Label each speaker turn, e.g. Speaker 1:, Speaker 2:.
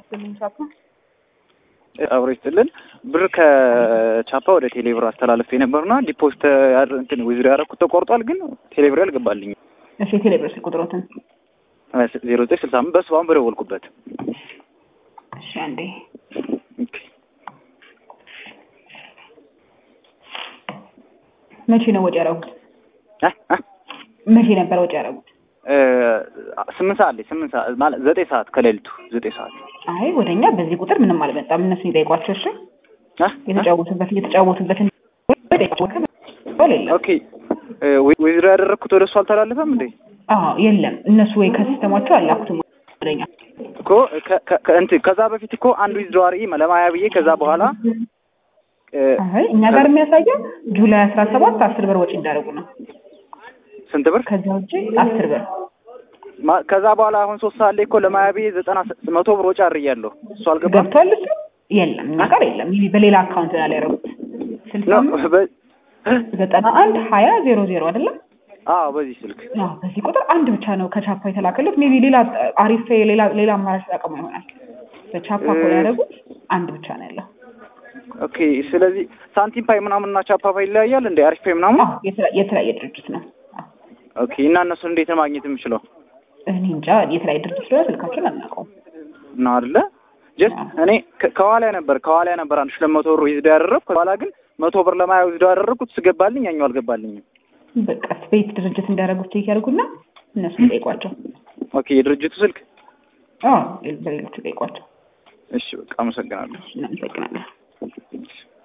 Speaker 1: ይስጥልኝ ቻፓ።
Speaker 2: አብሮ ይስጥልን። ብር ከቻፓ ወደ ቴሌብር አስተላለፍ የነበርና ዲፖዚት እንትን ዊዝድሮ ያደረኩት ተቆርጧል፣ ግን ቴሌብር አልገባልኝ።
Speaker 1: እሺ ቴሌብር ስልክ ቁጥሮትን
Speaker 2: ዜሮ ዘጠኝ ስልሳ አምስት በሱ አሁን በደወልኩበት
Speaker 1: እሺ አንዴ መቼ ነው ወጪ ያደረጉት? መቼ ነበር ወጪ ያደረጉት?
Speaker 2: ስምንት ሰዓት ላይ ስምንት ሰዓት ማለት ዘጠኝ ሰዓት ከሌሊቱ ዘጠኝ ሰዓት
Speaker 1: አይ ወደኛ በዚህ ቁጥር ምንም አልመጣም። እነሱን ይጠይቋቸው። እሺ የተጫወቱበት እየተጫወቱበት
Speaker 2: ኦኬ ዊዝድሮ ያደረግኩት ወደ እሱ አልተላለፈም እንዴ?
Speaker 1: አዎ የለም። እነሱ ወይ ከሲስተማቸው አላኩትም ወደኛ
Speaker 2: እኮ እንትን ከዛ በፊት እኮ አንድ ዊዝድሮ አርጊ ለማያ ብዬ ከዛ በኋላ
Speaker 1: አይ እኛ ጋር የሚያሳየው ጁላይ አስራ ሰባት አስር ብር ወጪ እንዳደረጉ ነው።
Speaker 2: ስንት ብር?
Speaker 1: ከዛ ውጭ አስር ብር
Speaker 2: ከዛ በኋላ አሁን ሶስት ሰዓት ላይ እኮ ለማያ ብዬ ዘጠና መቶ ብር ወጪ አድርጊያለሁ። እሱ አልገባም።
Speaker 1: ገብቷል። እሱ የለም እኛ ጋር የለም። ይሄ በሌላ አካውንት ላይ ያደረጉት ስልሳ ዘጠና አንድ ሀያ ዜሮ ዜሮ አይደለም?
Speaker 2: አዎ በዚህ ስልክ
Speaker 1: አዎ በዚህ ቁጥር አንድ ብቻ ነው ከቻፓ የተላከሉት። ሜቢ ሌላ አሪፍ ሌላ ሌላ አማራጭ ተጠቅሞ ይሆናል። በቻፓ ኮል ያደረጉት አንድ ብቻ ነው ያለው።
Speaker 2: ኦኬ ስለዚህ ሳንቲም ፓይ ምናምን እና ቻፓ ፓይ ይለያያል እንደ አሪፍ ፓይ ምናምን?
Speaker 1: አዎ የተለያየ ድርጅት ነው።
Speaker 2: ኦኬ እና እነሱን እንዴት ነው ማግኘት የምችለው?
Speaker 1: እኔ እንጃ የተለያየ ድርጅት ስለሆነ ስልካቸውን አናውቀውም።
Speaker 2: ነው አይደለ? ጀስት እኔ ከኋላ ነበር ከኋላ ነበር አንድ ሺህ ሁለት መቶ ብር ዊዝዶ ያደረግኩ ከኋላ ግን መቶ ብር ለማያ ዊዝዶ ያደረግኩት ስገባልኝ ያኛው አልገባልኝም።
Speaker 1: በቃ ቤት ድርጅት እንዳደረጉት ቼክ ያደርጉና እነሱ ጠይቋቸው።
Speaker 2: ኦኬ የድርጅቱ ስልክ
Speaker 1: አዎ በሌሎቹ ጠይቋቸው።
Speaker 2: እሺ በቃ አመሰግናለሁ።
Speaker 1: እናመሰግናለን።